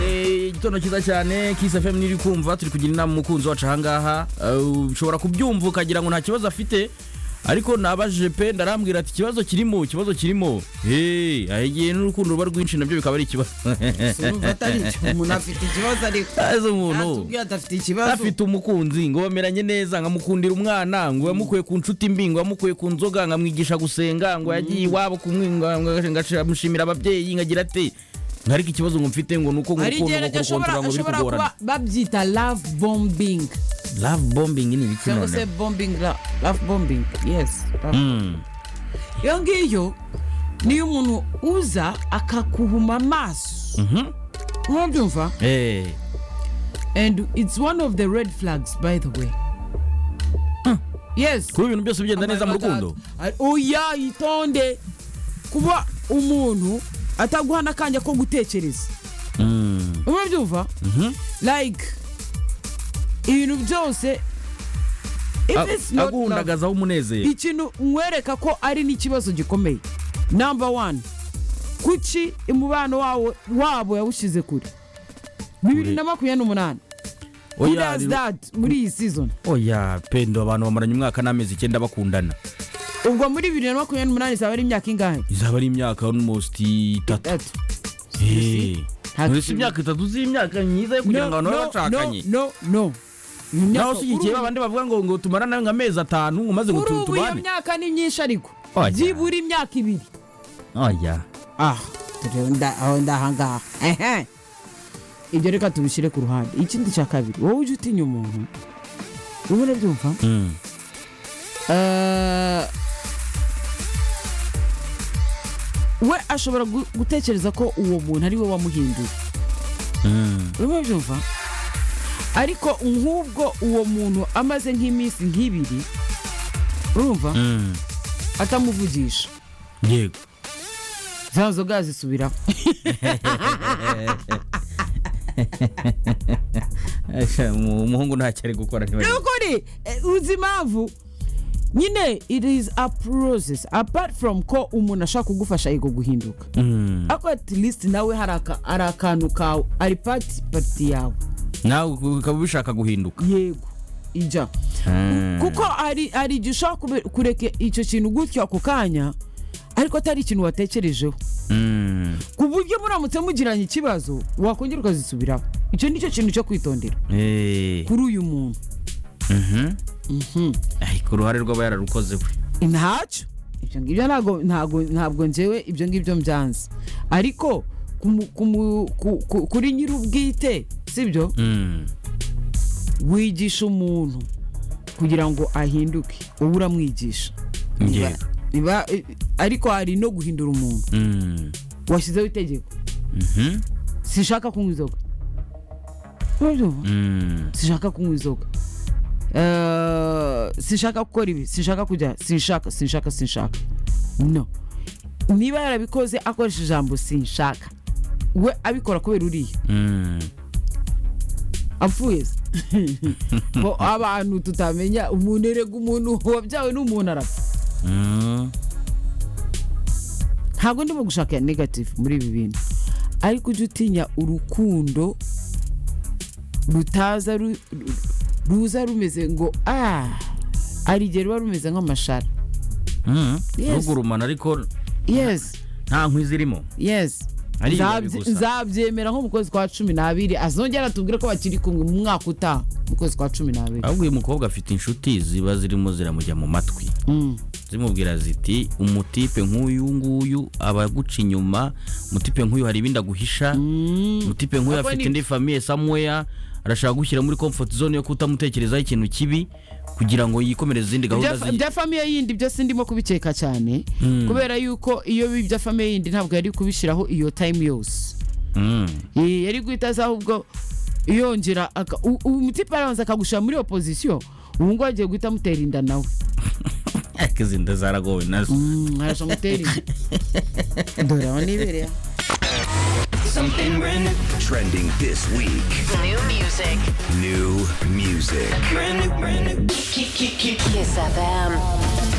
igitondo cyiza cyane kisi fm niri kumva turi kugira inama umukunzi wacu ahangaha Uh, ushobora kubyumva ukagira ngo nta kibazo afite ariko nabajije pe ndarambwira ati ikibazo kirimo ikibazo kirimo hey igihe n'urukundo ruba rwinshi nabyo bikaba ari ikibazo sinumva atari cyo umuntu afite ikibazo ariko azi umuntu natubwiye adafite ikibazo afite umukunzi ngo bameranye neza nkamukundira umwana ngo yamukuye ku nshuti mbi ngo yamukuye ku nzoga nkamwigisha gusenga ngo yagiye iwabo kumwinga ngamushimira ababyeyi nkagira ati ntariko ikibazo ngo mfite ngo ni uko ngo hari urukundo igihe ngo nacyo ashobora kurukontorora ngo biri ashobora kuba kugorana babyita love bombing love bombing ni ibiki cyangwa se none bombing la- love bombing yes love Mm. iyo ngiyo niyo umuntu uza akakuhuma amaso Mhm. mwabyumva Eh. and it's one of the red flags by the way yes kuba ibintu byose bigenda neza mu rukundo Ari- oya itonde kuba umuntu ataguha n'akanya ko gutekereza Mm. mwabyumva Mhm. like ibintu byose if A- it's not love, aguhundagazaho umunezero ikintu nkwereka ko ari n'ikibazo gikomeye namba wani kuki umubano wawo wabo yawushyize kure bibiri na makumyabiri n'umunani who Oya, does rero- that muri iyi season oya pendo abantu bamaranye umwaka n'amezi icyenda bakundana ubwo muri bibiri na makumyabiri n'umunani izaba ari imyaka ingahe izaba ari imyaka almost itatu That- Eh. nta Uretse kintu. imyaka itatu z'imyaka myiza yo kugira ngo abantu babe bacakanye no no Iyo myaka- naho ushyigikiye kuri ubu- babandi bavuga ngo ngo tumarane nka amezi atanu ngo maze ngo kuri tu- ubu iyo tubane myaka ni myinshi ariko Oya. byibura imyaka ibiri oya ah turebe nda- aho ndahangaha ehe ibyo reka tubishyire ku ruhande ikindi cya kabiri wowe ujya utinya umuntu ubu urabyumva Mm. Eh, we ashobora gu- gutekereza ko uwo muntu ari we wamuhinduye Mm. urimo urabyumva ariko nk'ubwo uwo muntu amaze nk'iminsi nk'ibiri urumva Mm. atamuvugisha yego za nzoga zisubiraho Asha, umu- umuhungu ntacyo ari gukora ni ntibagira ukuri eh, uzi impamvu nyine it is a process apart from ko umuntu ashaka kugufasha yiga guhinduka ariko at least nawe hari aka- hari akantu kawe ari pati pati yawe nawe ukaba ubishaka guhinduka yego ijya kuko hari hari igihe ushobora kube- kureka icyo kintu gutyo ako kanya ariko atari ikintu watekerejeho Mm. ku buryo muramutse mugiranye ikibazo wakongera ukazisubiraho icyo ni cyo kintu cyo kwitondera Eh. kuri uyu muntu Mhm. Ay, ku ruhare rw'aba yararukoze we ntacyo ibyo ngibyo ntabwo ntabwo ntabwo ngewe ibyo ngibyo mbyanze ariko kumu- kumu- ku- ku- kuri nyir'ubwite sibyo Mm. wigisha umuntu kugira ngo ahinduke wowe uramwigisha Njye. Niba- niba- eh, ariko hari no guhindura umuntu Mm. washyizeho itegeko Mhm. sinshaka kunywa inzoga Urabyumva? Mm. sinshaka kunywa inzoga Eh, sinshaka gukora ibi sinshaka kujya sinshaka sinshaka sinshaka no niba yarabikoze akoresha ijambo sinshaka we abikora kubera uriya Mm. apfuye se ngo abantu tutamenya umuntu erega umuntu wabyawe n'umuntu arapfa Mm. ntabwo ndimo gushaka iya negative muri ibi bintu ariko ujya utinya urukundo rutaza ru- ru- ruza rumeze ngo ah hari igihe ruba rumeze nk'amashara Mm. Yes. rugurumana ariko yes nta nkwi zirimo yes Ari Nzabye- ibibabi gusa. nzabyemera nko mu kwezi kwa cumi n'abiri azongera atubwire ko bakiri kumwe mu mwaka utaha mu kwezi kwa cumi n'abiri ahubwo uyu mukobwa afite inshuti ziba zirimo ziramujya mu matwi Mm. zimubwira ziti umutipe nk'uyu nguyu aba aguca inyuma umutipe nk'uyu hari ibindi aguhisha umutipe nk'uyu Abo afite ni- indi famiye samweya arashaka gushyira muri comfort zone yo kutamutekerezaho ikintu kibi kugira ngo yikomereze izindi gahunda Ibya- ze ibya famiye yindi byo sindimo kubikeka cyane kubera yuko iyo ibya famiye yindi ntabwo yari kubishyiraho iyo time yose Mm. Ee, yari guhita aza ahubwo yongera aka- u- u- umutipe arabanza akagushyira muri opozisiyo ubu ngubu agiye guhita amutera inda nawe ariko izi nda zaragowe nazo Mm, arashaka amutera inda dore aho nibereye aha. Something brand new. Trending this week. New music. New music. Brand new, brand new. Keep, keep, keep. Kiss FM.